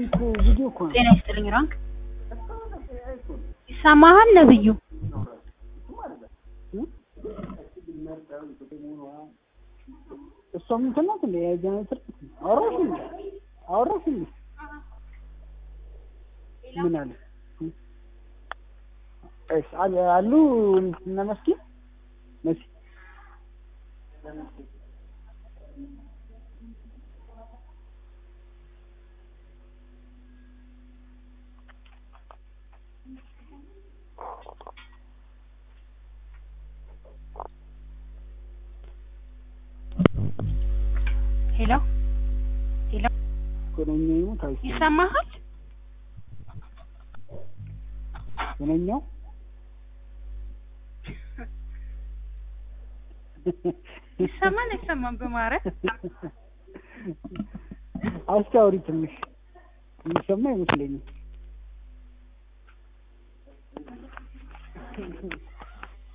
እኮ ቪዲዮ እኮ ነው። ጤና ይስጥልኝ ራንክ ይሰማሃል ነብዩ እሷም እንትን ናት እንደ የጀነሬተር አወራሽ እንዴ? አወራሽ እንዴ? ምን አለ? እሺ አሉ አሉ እነ መስኪ መሲ ሄሎ ሄሎ ገነኛው ይሞት አይስ ይሰማሃል ገነኛው ይሰማል አይሰማም በማለት አስታውሪ ትንሽ የሚሰማ አይመስለኝም።